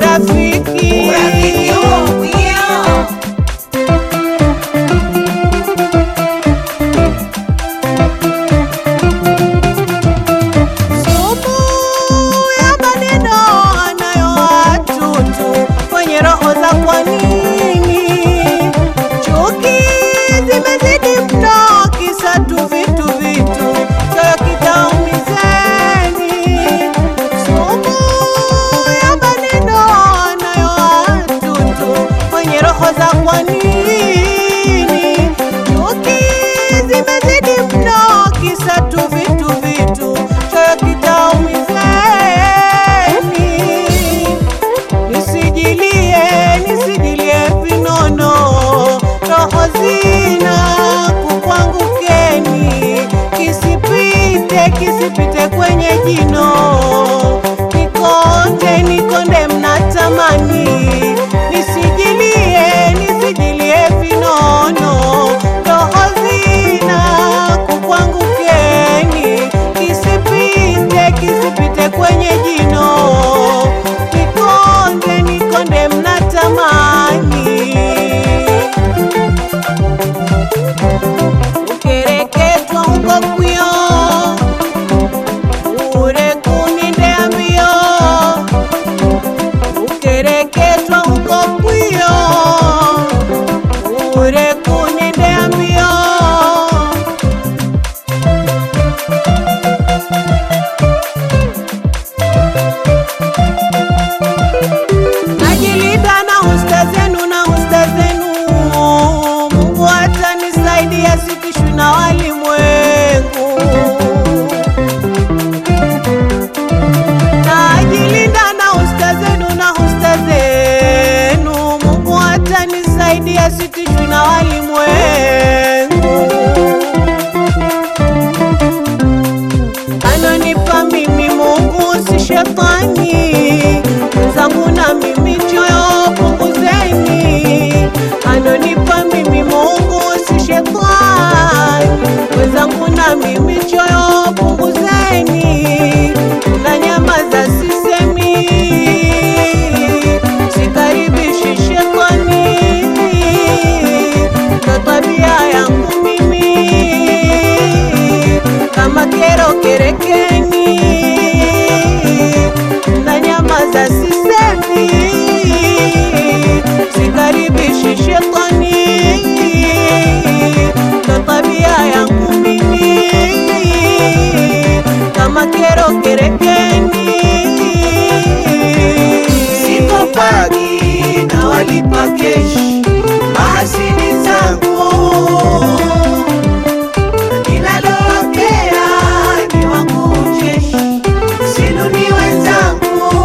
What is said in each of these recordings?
urafiki urafiki huo mwio Sumu ya maneno anayoatutu kwenye roho za kwa nini? Chuki zimezidi mno, kisa tu vitu vitu, choyo kitaumizeni. Sumu ya maneno anayoatutu kwenye roho za kwa nini? Chuki zimezidi mno, kisa tu vitu vitu, choyo kitaumizeni. Nisijilie, nisijilie vinono, roho zina kukwangukeni, kisipite, kisipite kwenye jino, nikonde, nikonde mnatamani, nisijilie, nisijilie vinono, roho zina kukwangukeni, kisipite, kisipite kwenye jino, nikonde, nikonde mnatamani ukereketwa huko kwio ure kunindea mbio ukereketwa huko kwio ure kunindea mbio najilinda na usta zenu na usta zenu mungu atanisaidia sitishwi na walimwengu najilinda na usta zenu na usta zenu mungu atanisaidia sitishwi na walimwengu anonipa mimi Mungu si shetani, mwenzangu na mimi choyo punguzeni. Anonipa mimi Mungu si shetani, mwenzangu na mimi choyo punguzeni. Na nyamaza sisemi, sikaribishi shetani, ndo tabia yangu mimi kama kero kerekeni na nyamaza sisemi sikaribishi shetani ndo tabia yangu mimi kama kero kerekeni sikopagi na walipa keshi mahasidi zangu ninalowapea ni wangu ucheshi sinuni wenzangu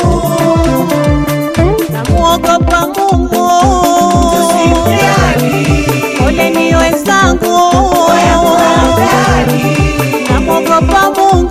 namuogopa Mungu tusimjali ole ni wenzangu oya muangali namuogopa Mungu